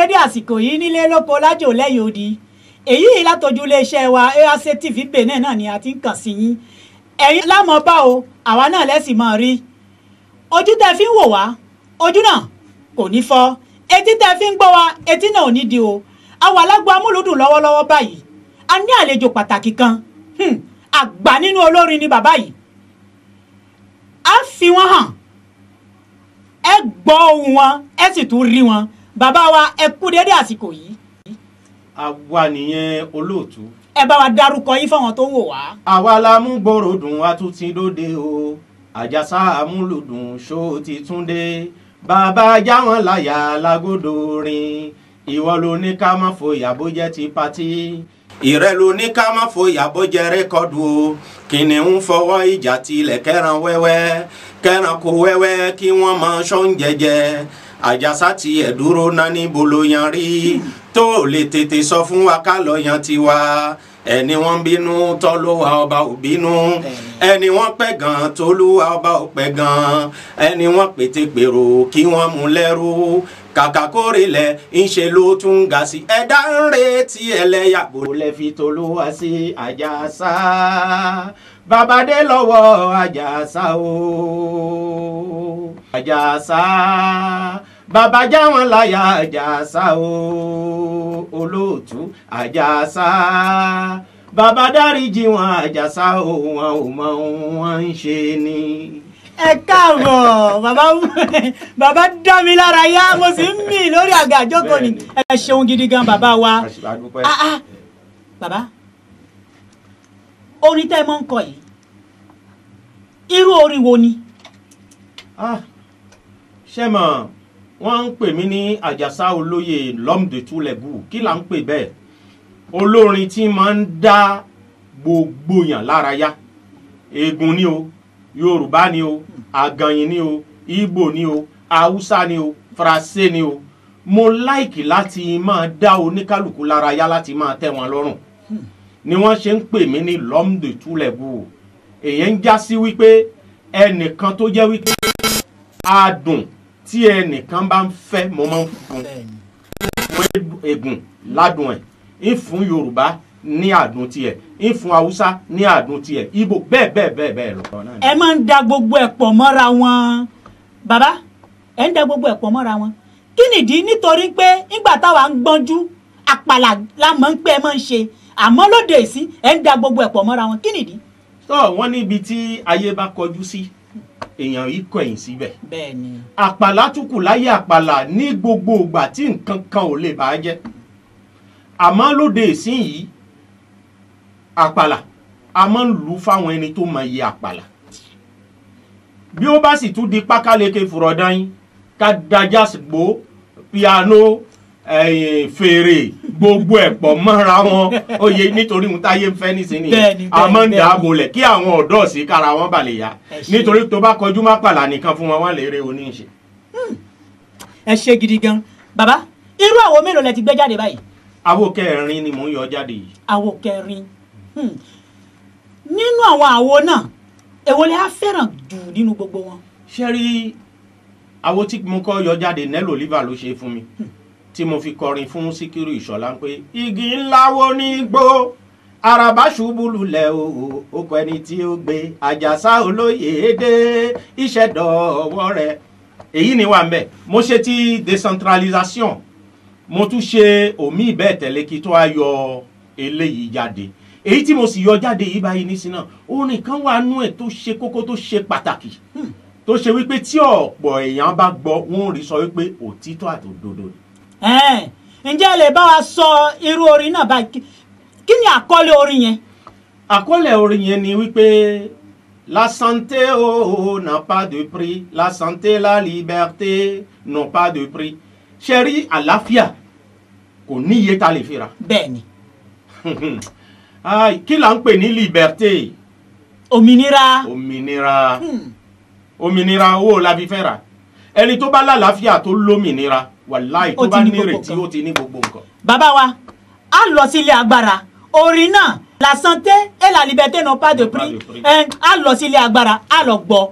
dédé àsìkò yìí nílé lóko lájò lẹ́yìn odi èyí yìí látọjú iléeṣẹ́ wa AAC TV benin náà ni a ti ń kàn sí yín ẹ̀yin lámọ̀ bá o àwa náà lẹ́sìn máa rí ojú tẹ́ fi ń wò wá ojú náà kò ní fọ́ etí tẹ́ fi ń gbọ́ wa etí náà ò ní di o àwa alágbó amúlùdùn lọ́wọ́lọ́wọ́ báyìí a ní àlejò pàtàkì kan hmm, àgbà nínú olórin ni bàbá yìí a fi wọn hàn ẹ gbọ́ ohùn wọn ẹ sì tún rí wọn bàbá wa ẹ kú dédé àsìkò yìí àwa nìyẹn olóòtú. ẹ bá wa dárúkọ yín fáwọn tó ń wò wá. àwa la mú gbòòrò dùn a tún ti dóde o àjàsá amúlùdùn ṣó ti tún dé bàbá jáwọn láyà lágòdò rin ìwọ ló ní ká má fòyà bó jẹ́ ti patí ìrẹ́ ló ní ká má fòyà bó jẹ́ rékọ́dù o kìnìún fọwọ́ ìjà tilẹ̀ kẹran wẹ́wẹ́ kẹran kó wẹ́wẹ́ kí wọ́n mọ ṣọ́n jẹjẹ àjàsá tiẹ̀ dúró náà níbo ló yan rí tó lè tètè sọ fún wa ká lọ yan tiwa ẹni wọ́n bínú tọ́lúwa ọba ò bínú ẹni wọ́n pẹ́ gan tọ́lúwa ọba ò pẹ́ gan ẹni wọ́n pété gbèrò kí wọ́n mú lẹ́rú kàkà kórè lẹ̀ ń ṣe ló tún ga sí ẹ̀dá ń retí ẹlẹ́yàgbò lẹ́ fi tọ́lúwa sí àjàsá babadé lọ́wọ́ àjàsá o àjàsá bàbá já wọn láyà àjàsá o olóòtú àjàsá bàbá dáríjì wọn àjàsá o wọn ò mọ ohun wọn ń ṣe ni. ẹ káàbọ̀ bàbá bàbá dá mi lára yá mo sì ń mì lórí àga àjókòó ni ẹ ṣeun gidi gan bàbá wa àdúpẹ́. ah ah bàbá orin tẹ́ ẹ mọ́ ń kọ yìí irú orin wo ni. Ah, ṣé mọ̀ wọ́n ń pè mí ní àjàsá olóye l'homme de tous les bouts kí là ń pè bẹ́ẹ̀ olórin tí máa ń dá gbogbo yàn lára yá eégún ni o yorùbá ni o àgànyìn ni o ìgbò ni o haúsá ni o faransé ni o mo láìkì láti máa dá oníkálukú lára yá láti máa tẹ́ wọn lọ́rùn ni wọ́n ṣe ń pè mí ní l'homme de tous les bouts èyí ń já sí wípé ẹnìkan tó jẹ́ wípé adùn tí ẹnìkan bá ń fẹ́ mo máa ń fún fún egun ládùn ẹ̀ ń fún yorùbá ní àdùn tiẹ̀ ń fún haúsá ní àdùn tiẹ̀ ibo bẹ́ẹ̀ bẹ́ẹ̀ bẹ́ẹ̀ bẹ́ẹ̀ lọ. ẹ máa ń da gbogbo ẹ̀ pọ̀ mọ́ra wọn bàbá ẹ ń da gbogbo ẹ̀ pọ̀ mọ́ra wọn kí nìdí nítorí pé nígbà táwa ń gbọ́njú àpàlà la mọ̀ ń pé ẹ máa ń ṣe àmọ́ lóde ìsín ẹ ń da gbogbo ẹ̀ pọ̀ mọ́ra wọn kí nìdí. tó wọ́n níbi tí ayé bá kọjú sí èèyàn yìí kọ̀yìn síbẹ̀ bẹ́ẹ̀ ni àpàlà tún kù láyé àpàlà ní gbogbo ìgbà tí nǹkan kan ò lè bá a jẹ́ àmọ́ lóde ìsín yìí àpàlà a máa ń lù ú fáwọn ẹni tó mọ iye àpàlà bí ó bá sì tún di pákáleke fùrọ̀dán yín ká dájà gbó piano ẹ̀yìn fèrè gbogbo ẹ̀ pọ̀ mọ́ra wọn oyè nítorí ohun táyé ń fẹ́ nísìnyí Bẹ́ẹ̀ni, a máa ń bẹ́ẹ̀ni, dààbò lẹ̀ kí àwọn ọ̀dọ́ sí kára wọn balẹ̀ yá Ẹ ṣé. nítorí tó bá kọjú má pàlà nìkan fún wọn wọn lè rí oníṣe. ẹ ṣe gidi gan bàbá irú àwo mélòó lẹ ti gbé jáde báyìí àwo kẹrin ni mò ń yọ jáde yìí àwo kẹrin Hmm. nínú àwọn àwo náà èwo lẹ á fẹ́ràn jù nínú gbogbo wọn. ṣé rí àwo tí mo kọ́ yọ jáde Nello Oliver ló ṣe fún mi tí mo fi kọrin fún Síkírù Ìṣọ̀lá pé igi ńlá wo ní gbó àràbá ṣubú lulẹ̀ o okò ẹni tí ó gbé àjàsá olóyè dé iṣẹ́ dọ̀wọ́ rẹ̀ èyí ni wà ń bẹ̀ mo ṣe ti decentralisation mo tún ṣe omi ìbẹ́ẹ̀ tẹ̀lé kí tó a yọ eléyìí jáde èyí tí mo sì yọ jáde yìí báyìí nísìnyí náà orin kan wà nú ẹ̀ tó ṣe kókó tó ṣe pàtàkì tó ṣe wípé tí ọ̀pọ̀ èèyàn bá gbọ́ wọn ò rí sọ wípé òtítọ́ àti òdodo ni. Ẹ̀n, ǹjẹ́ ẹ lè bá wa sọ irú orin náà báyìí Kí- kí ni àkọlé orin yẹn. àkọlé orin yẹn ni wípé la santé oh, n'a pas de prix la santé la liberté n'ont pas de prix ṣe rí àlàáfíà kò ní iye tá a lè fi rà bẹ́ẹ̀ ni Ai, kí là ń pè ní liberté òmìnira òmìnira Hmm. òmìnira owó la fi fẹ́ rà ẹni tó bá lálàáfíà tó lómìnira wàláì Ó tó ti bá ní gbogbo nírètí nǹkan. ó ti ní gbogbo nǹkan. bàbá wa a lọ sí ilé agbára orin náà la santé et la liberté n'ont pas de prix Pas de prix. Ẹ̀n, a lọ sí ilé agbára a lọ gbọ́.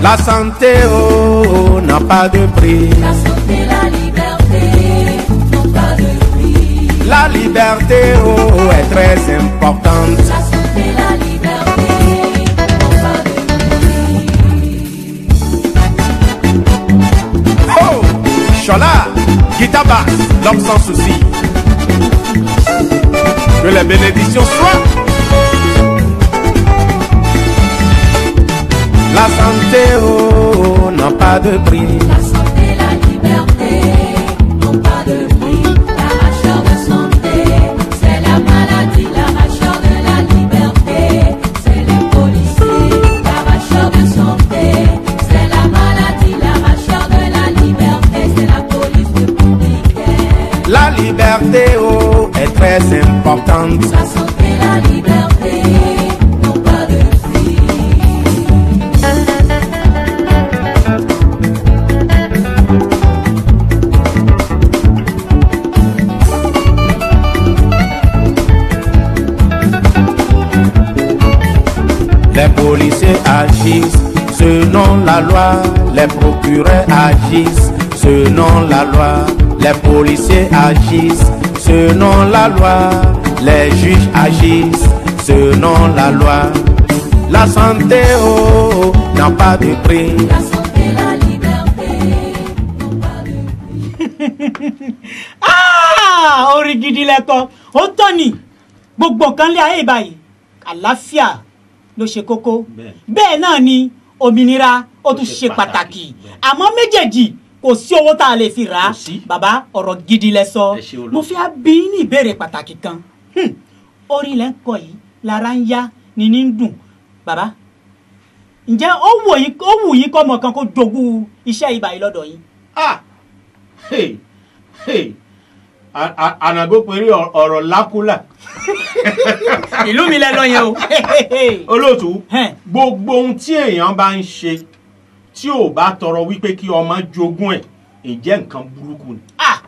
La santé, oh, n'a pas de prix. La santé, la liberté n'ont pas de prix. La liberté, oh, est très importante. La santé, la liberté n'ont pas de prix. Oh, Chola, guitare basse, l'homme sans souci. Que les bénédictions soient. La santé, oh, n'a pas de prix. La santé, la liberté n'ont pas de prix. L'arracheur de santé, c'est la maladie. L'arracheur de la liberté, c'est les policiers. L'arracheur de santé, c'est la maladie. L'arracheur de la liberté, c'est la police républicaine. La liberté, oh, est très importante. La santé, la liberté n'ont pas de prix. Les policiers agissent selon la loi, les procureurs agissent selon la loi, les policiers agissent selon la loi, les juges agissent selon la loi. La santé, oh, n'a pas de prix. La santé, la liberté n'ont pas de prix. Ah, orin gidi lẹ́kọ̀ọ́ ó tọ́ ni gbogbo nǹkan lé ayé báyìí àlàáfíà ló ṣe kókó Bẹ́ẹ̀. bẹ́ẹ̀ náà ni òmìnira ó tún ṣe ṣe pàtàkì pàtàkì, bẹ́ẹ̀. àmọ́ méjèèjì kò sí owó tá a lè fi rà á Kò sí. bàbá ọ̀rọ̀ gidi lẹ sọ Ẹ ṣé olóòtú. mo fi á bí yín ní ìbéèrè pàtàkì kan Hmm, orin lẹ́ ń kọ yìí lára ń yá ni ní ń dùn bàbá ǹjẹ́ ó wù yín ó wù yín kọ́ ọmọ kan kó jogún iṣẹ́ ibà yìí lọ́dọ̀ yín Ah, hey, hey, A- a- ànàgó péré ọ- ọ̀rọ̀ lákúlà. ìlú mi lẹ lọ yẹn o olóòtú Hẹ́n. gbogbo ohun tí èèyàn bá ń ṣe tí ò bá tọrọ wípé kí ọmọ jogún ẹ̀ ǹjẹ́ nǹkan burúkú ni ah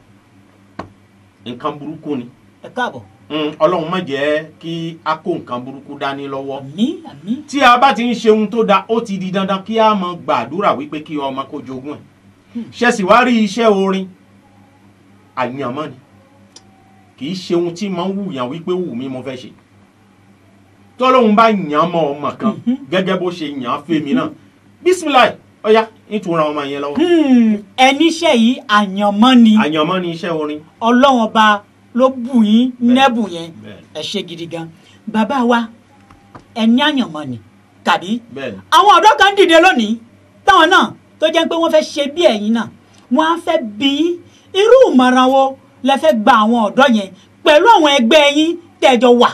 nǹkan burúkú ni ẹ káàbọ̀ Mm, ọlọ́run má jẹ́ kí a kó nǹkan burúkú dání lọ́wọ́ àmì àmì tí a bá ti ń ṣe ohun tó da ó ti di dandan kí a mọ gbàdúrà wípé kí ọmọ kó jogún ẹ̀ ṣe sì wá rí iṣẹ́ orin àyànmọ́ ni kì í ṣe ohun tí máa ń wùyàn wípé wù mí mo fẹ́ ṣe tọ́lọ́hun bá yàn mọ́ ọmọ kan gẹ́gẹ́ bó ṣe yàn án fèmí náà bísímìláì ọ̀yá nítorí ọmọ yẹn lọ́wọ́ Hmm, ẹni iṣẹ́ yìí àyànmọ́ ni àyànmọ́ ni iṣẹ́ orin ọlọ́run ọba ló bù yín Bẹ́ẹ̀. nẹ́bù yẹn Bẹ́ẹ̀. ẹ ṣe gidi gan bàbá wa ẹni àyànmọ́ ni tàbí bẹ́ẹ̀ ni àwọn ọ̀dọ́ kan dìde lónìí táwọn náà tó jẹ́ pé wọ́n fẹ́ ṣe bí ẹ̀yin náà wọ́n á fẹ́ bí yín irú ìmọ̀ràn wo lẹ fẹ́ gba àwọn ọ̀dọ́ yẹn pẹ̀lú àwọn ẹgbẹ́ yín tẹ̀jọ wà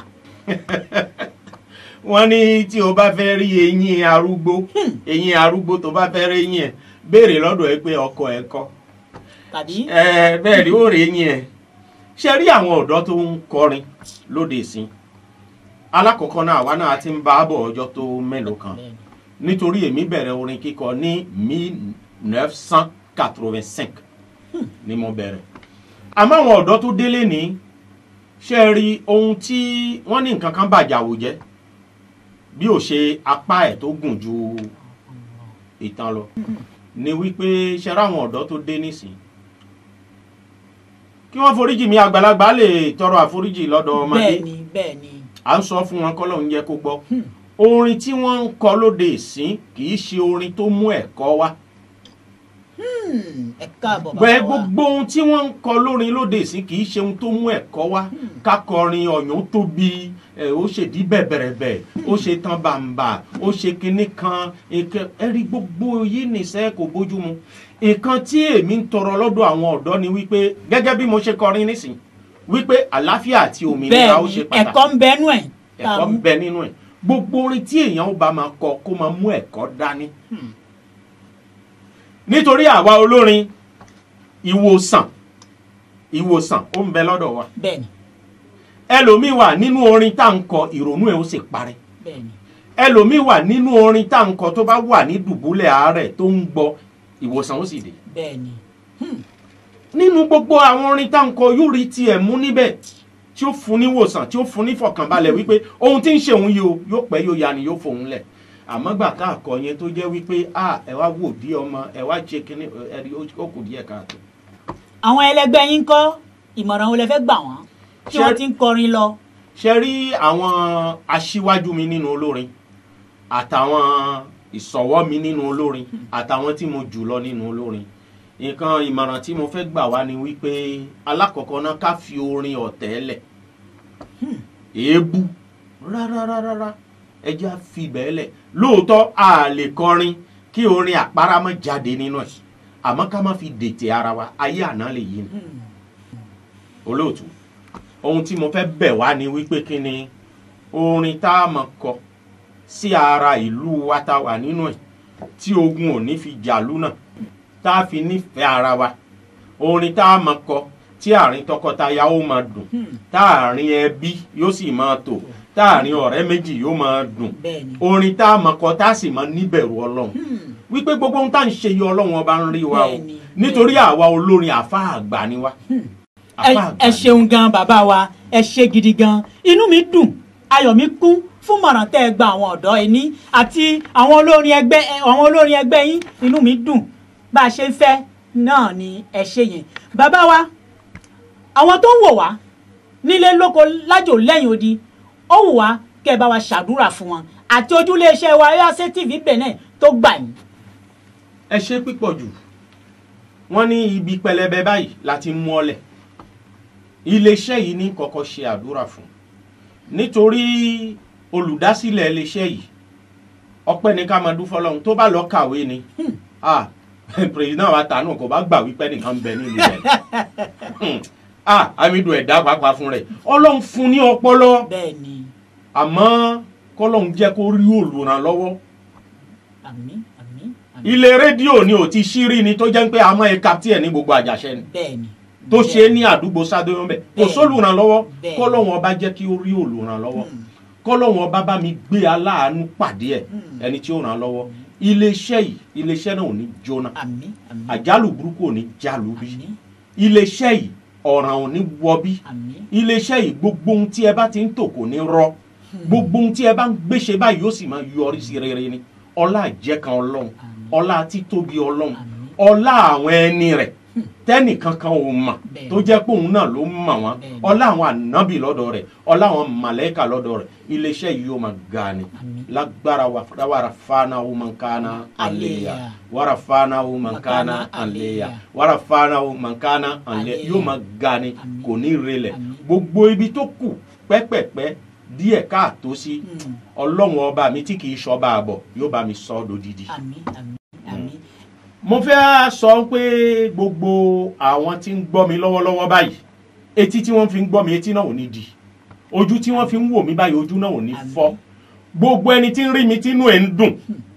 wọ́n ní tí o bá fẹ́ rí eyín arúgbó eyín arúgbó tó bá fẹ́ rí eyín ẹ̀ béèrè lọ́dọ̀ ẹ pé ọkọ ẹ kọ́ tàbí ẹ bẹ́ẹ̀ rí ó rí eyín ẹ̀ ṣe rí àwọn ọ̀dọ́ tó ń kọrin lóde ìsìn alákọ̀ọ́kọ́ náà àwa náà ti ń bá a bọ̀ ọjọ́ tó mélòó kan nítorí èmi bẹ̀rẹ̀ orin kíkọ ní mille neuf cent quatre-vingt-cinq ni mo bẹ̀rẹ̀ àmọ́ àwọn ọ̀dọ́ tó délé ní ṣe rí ohun tí wọ́n ní nǹkan kan bàjẹ́ àwòjẹ́ bí ò ṣe apá ẹ̀ tó gùn ju ìtàn lọ ni wípé ṣe ráwọn ọ̀dọ́ tó dé nísìn kí wọ́n foríjì mi àgbàlagbà lè tọrọ àforíjì lọ́dọ̀ ọmọdé bẹ́ẹ̀ ni bẹ́ẹ̀ ni à ń sọ fún wọn kọ́lọ́ ń jẹ́ kó gbọ́ orin tí wọ́n ń kọ lóde ìsín kì í ṣe orin tó mú ẹ̀kọ́ wá Hmm, ẹ káàbọ̀ bàbá bẹ́ẹ̀ wa gbogbo ohun tí wọ́n ń kọ lórin lóde ìsín kì í ṣe ohun tó mú ẹ̀kọ́ wá kákọrin ọ̀yàn tóbi ẹ̀, ó ṣe dí bẹ̀bẹ̀rẹ̀bẹ̀ ó ṣe tán bàǹbà ó ṣe kinní kan nǹkan- ẹ rí gbogbo yìí nìṣẹ́ kò bójú mu nǹkan tí èmi ń tọrọ lọ́dọ̀ àwọn ọ̀dọ́ ni wípé gẹ́gẹ́ bí mo ṣe kọrin nísìn wípé àlàáfíà àti òmìnira ó bẹ́ẹ̀ ṣe ni pàtàkì ẹ̀kọ́ ń bẹnu ẹ̀ tá a ẹ̀kọ́ ń mú. bẹ nínú ẹ̀ gbogbo orin tí èèyàn ó bá máa kọ kó máa mú ẹ̀kọ́ dání. nítorí àwa olórin ìwòsàn ìwòsàn ó ń bẹ lọ́dọ̀ wa bẹ́ẹ̀ ni ẹlòmíì wà nínú orin tá à ń kọ ìrònú ẹ̀ ó sì parẹ́ bẹ́ẹ̀ ni ẹlòmíì wà nínú orin tá à ń kọ tó bá wà ní dùbúlẹ̀ àárẹ̀ tó ń gbọ́ ìwòsàn ó sì dé bẹ́ẹ̀ ni nínú gbogbo àwọn orin tá à ń kọ yóò rí tiẹ̀ mú níbẹ̀ tí ó fún ní wòsàn tí ó fún ní fọkànbalẹ̀ wípé ohun tí ń ṣe òun yìí o yóò pẹ́ yóò ya ni yóò fòun lẹ̀ àmọ́ gbà tá a kọ yẹn tó jẹ́ wípé a ẹ wá wò bí ọmọ ẹ wá ṣe kínní ẹ rí ó kù díẹ̀ káàtó. àwọn ẹlẹgbẹ́ yín kọ́ ìmọ̀ràn wo lẹ fẹ́ gbà wọ́n tí Ṣé- wọ́n ti ń kọrin lọ. ṣe rí àwọn aṣíwájú mi nínú olórin àtàwọn ìsọ̀wọ́ mi nínú olórin àtàwọn tí mo jù lọ nínú olórin nǹkan ìmọ̀ràn tí mo fẹ́ gbà wá ni wípé alákọ̀ọ́kọ́ náà ká fi orin ọ̀tẹ̀ lẹ̀ èébú rárárárá ẹjẹ́ á fi bẹ́ẹ̀ lẹ̀ lóòótọ́ a lè kọrin kí orin àpárá má jáde nínú ẹ̀ àmọ́ ká má fi dètè ara wa ayé àná lè yí ni olóòtú ohun tí mo fẹ́ bẹ̀ wá ni wípé kí ni orin tá a mọ̀ kọ sí ara ìlú wa tá a wà nínú ẹ̀ tí ogun ò ní fi jàlú náà tá a fi nífẹ̀ẹ́ ara wa orin tá a mọ̀ kọ tí àárín tọkọtaya ó máa dùn táàrin ẹbí yóò sì máa tò táàrin ọ̀rẹ́ méjì yóò máa dùn bẹ́ẹ̀ni. orin tá a mọ̀ kọ tá a sì máa níbẹ̀rù ọlọ́run wípé gbogbo ohun tá à ń ṣe yìí ọlọ́run ọba ń rí wa o Bẹ́ẹ̀ni, nítorí àwa olórin àfa àgbà ni wa ẹ àfa àgbà ẹ ni. ṣeun gan bàbá wa ẹ ṣe gidi gan inú mi dùn ayọ̀ mi kún fún mọ̀ràn tẹ́ ẹ gba àwọn ọ̀dọ́ ẹ ní àti àwọn olórin ẹgbẹ́ ẹ- àwọn olórin ẹgbẹ́ yín inú mi dùn bá a ṣe ń fẹ́ náà ni ẹ ṣe yẹn bàbá wa àwọn tó ń wò wá nílé lóko lájò lẹ́yìn odi ó wù wá kẹ́ ẹ bá wa ṣàdúrà fún wọn àti ojúlé iṣẹ́ wa ayọ́sẹ́ tv benin tó gbà yín. ẹ ṣe pípọ̀ jù wọ́n ní ibi pẹlẹbẹ báyìí láti mú ọlẹ̀ iléeṣẹ́ yìí ní kọ́kọ́ ṣe àdúrà fún nítorí olùdásílẹ̀ iléeṣẹ́ yìí ọpẹ́ ní ká máa dúfọ́ lọ́hún tó bá lọ kàwé ni ah president wa tànù kò bá gbà wípé nìkan ń bẹ nílùú rẹ̀ Hmm. ah amidu ẹ̀dá pàápàá fún rẹ̀ ọlọ́run fún ní ọpọlọ bẹ́ẹ̀ ni àmọ́ kọ́lọ́hún jẹ́ kó rí olùrànlọ́wọ́ àmín àmín àmín ilé rédíò ni ò ti ṣírí ni tó jẹ́ pé àmọ́ ẹ̀ka tí ẹ̀ ní gbogbo àjàṣẹ́ ni bẹ́ẹ̀ ni. tó ṣe é ní àdúgbò sádóyún bẹ́ẹ̀ kò Bẹ́ẹ̀. sólùrànlọ́wọ́ Bẹ́ẹ̀. kọ́lọ́hún ọba jẹ́ kí ó rí olùrànlọ́wọ́ Hmm. kọ́lọ́hún ọba bá mi gbé aláàánú pàdé ẹ̀ Hmm. ẹni tí ó ràn án lọ́wọ́ iléeṣẹ́ yìí iléeṣẹ́ náà ò ní jóná àmín àmín àjálù burúkú ò ní jálù bí àmín iléeṣẹ́ yìí ọ̀ràn ò ní wọ bí àmín iléeṣẹ́ yìí gbogbo ohun tí ẹ bá ti ń tò kò ní rọ gbogbo ohun tí ẹ bá ń gbéṣe báyìí yóò sì máa yọrí sí rere ni ọlá àjẹkan ọlọ́run Àmín. ọlá títóbi ọlọ́run Àmín. ọlá àwọn ẹni rẹ̀ tẹ́nìkankan ò mọ̀ Bẹ́ẹ̀. tó jẹ́ pé òun náà ló mọ̀ wọ́n Bẹ́ẹ̀. ọlá àwọn ànábì lọ́dọ̀ rẹ̀ ọlá àwọn màlẹ́kà lọ́dọ̀ rẹ̀ iléeṣẹ́ yìí yóò máa ga ni Àmín. lágbára wa wàrà fana wo man kana aleya Aleya. wàrà fana wo man kana Makana aleya aleya. wàrà fana wo man kana aleya Aleya. yóò máa ga ni Àmín. kò ní relẹ̀ Àmín. gbogbo ibi tó kù pẹ́pẹ́pẹ́ díẹ̀ káàtó sí Hmm. ọlọ́run ọba mi tí kì í ṣọba àbọ̀ yóò bá mi sọ ọ́ dodidi. àmín àmín àmín mo fẹ́ sọ pé gbogbo àwọn tí ń gbọ́ mi lọ́wọ́lọ́wọ́ báyìí etí tí wọ́n fi ń gbọ́ mi etí náà ò ní di ojú tí wọ́n fi ń wò mí báyìí ojú náà ò ní Àmín. fọ́ gbogbo ẹni tí ń rí mi tínú ẹ̀ ń dùn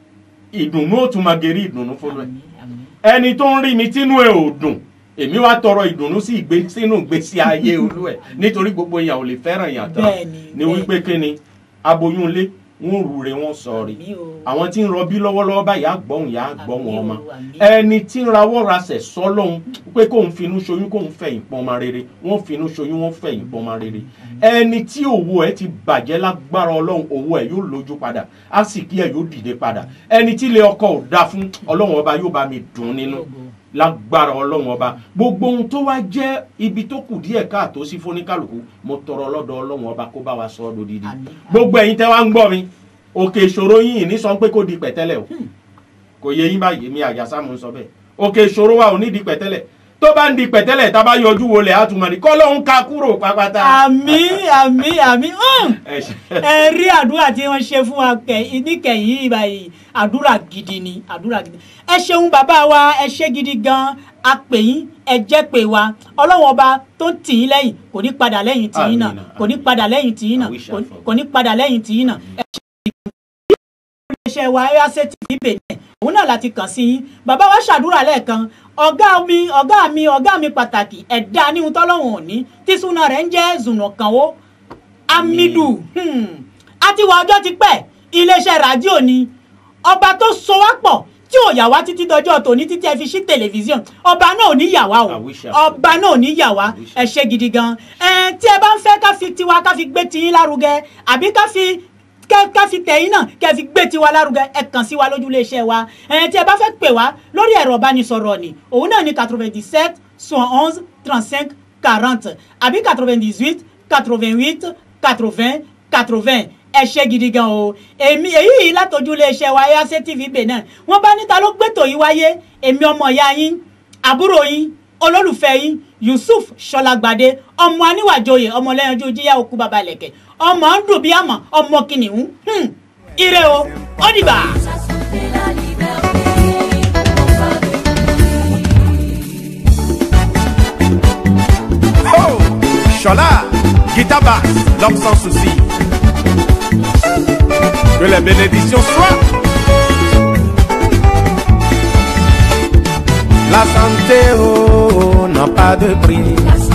ìdùnnú ó tún máa gẹ̀rí ìdùnnú fún ẹ àmín àmín ẹni tó ń rí mi tínú ẹ̀ ò dùn èmi wá tọrọ ìdùnnú sí ìgbé sínú ìgbésí ayé olú ẹ̀ nítorí gbogbo èèyàn ò lè fẹ́ràn èèyàn tán Bẹ́ẹ̀ni, ni bẹ́ẹ̀ni. wípé kí ni aboyún ilé wọn rúre wọn sọrí Àmín o. àwọn tí ń rọbí lọ́wọ́lọ́wọ́ báyìí á gbọ́hùn yá á gbọ́hùn Àmín o, ọmọ àmín. ẹni tí ń rawọ́ rasẹ̀ sọ́lọ́hún pé kóun finú ṣoyún kóun fẹ̀yìn pọ́n ọmọ rere wọ́n finú ṣoyún wọ́n fẹ̀yìn pọ́n ọmọ rere ẹni tí òwò ẹ̀ ti bàjẹ́ lágbára ọlọ́run òwò ẹ̀ yóò lójú padà á sì kí ẹ̀ yóò dìde padà ẹni tí ilé ọkọ ò dá fún ọlọ́run ọba yóò bá mi dùn nínú lágbára ọlọ́run ọba gbogbo ohun tó wá jẹ́ ibi tó kù díẹ̀ káàtó sí fóníkàlùkù mo tọrọ lọ́dọ̀ ọlọ́run ọba kó bá wa sọ ọ́ dodidi Àmín. gbogbo ẹ̀yin tẹ́ wá ń gbọ́ mi òkè ìṣòro yín ní sọ pé kó di pẹ̀tẹ́lẹ̀ o kò yẹ yín báyìí mi àjàsá mo ń sọ bẹ́ẹ̀ òkè ìṣòro wa ò ní di pẹ̀tẹ́lẹ̀ tó bá ń di pẹ̀tẹ́lẹ̀ tá a bá yọjú wo lẹ̀ á tún mọ̀ ní kọ́ lóun ka kúrò pápátá. àmín àmín àmín hàn ẹ ṣe ẹ rí àdúrà tí wọ́n ṣe fún wa kẹ níkẹyìn báyìí àdúrà gidi ni àdúrà gidi ẹ ṣeun bàbá wa ẹ ṣe gidi gan a pè yín ẹ jẹ́ pé wa ọlọ́wọ́n ọba tó ń tì yín lẹ́yìn kò ní padà lẹ́yìn tì yín náà Àmín, kò ní padà lẹ́yìn tì yín náà I wish I kò- forgot. kò ní padà lẹ́yìn tì yín náà ẹ ṣe iléeṣẹ́ wa ayọ́sẹ́ tv benin òun náà láti kàn sí yín bàbá wa ṣàdúrà lẹ́ẹ̀kan ọ̀gá mi ọ̀gá mi ọ̀gá mi pàtàkì ẹ̀dá níhun tọ́lọ́hún òní tí súná rẹ̀ ń jẹ́ zùnàkànwó Hamidu hmm. àti wà ọjọ́ ti pẹ́ iléeṣẹ́ rádíò ni ọba tó so wá pọ̀ tí ò yà wá títí dọjọ́ tòní títí ẹ fi sí tẹlifíṣàn ọba náà ò ní yà wá o I wish I ọba náà ò ní yà wá I wish ẹ ṣe gidi gan ẹ tí ẹ bá ń fẹ́ ká fi tiwa ká fi gbé tiyín lárugẹ àbí ká fi kẹ́ ká fi tẹ̀yìn náà kẹ́ fi gbé tiwa lárugẹ ẹ kàn sí wa lójú iléeṣẹ́ wa ẹ̀yìn tí ẹ bá fẹ́ pè wá lórí ẹ̀rọ ìbánisọ̀rọ̀ ni òun náà ní quatre-vingt-dix-sept soixante onze trente-cinq quarante àbí quatre-vingt-dix-huit quatre-vingt-huit quatre-vingts quatre-vingts ẹ ṣe gidi gan o èmi èyí yìí látọjú iléeṣẹ́ wa Airtel TV Benin wọ́n bá níta ló gbẹ́tò yìí wáyé èmi ọmọ ìyá yín àbúrò yín olólùfẹ́ yín Yusuf Ṣọlágbadé ọmọ aníwàjòyè ọmọlẹ́yinjú jíyá òkú baba lẹ̀kẹ̀ ọmọ ń dùn bí àmọ́ ọmọ kìnìún hmm, ire o ó dìgbà. Ça sauver la liberté, non pas de Oh Chola, guitare basse, l'homme sans souci. Que les bénédictions soient. La santé, oh, n'a pas de prix. La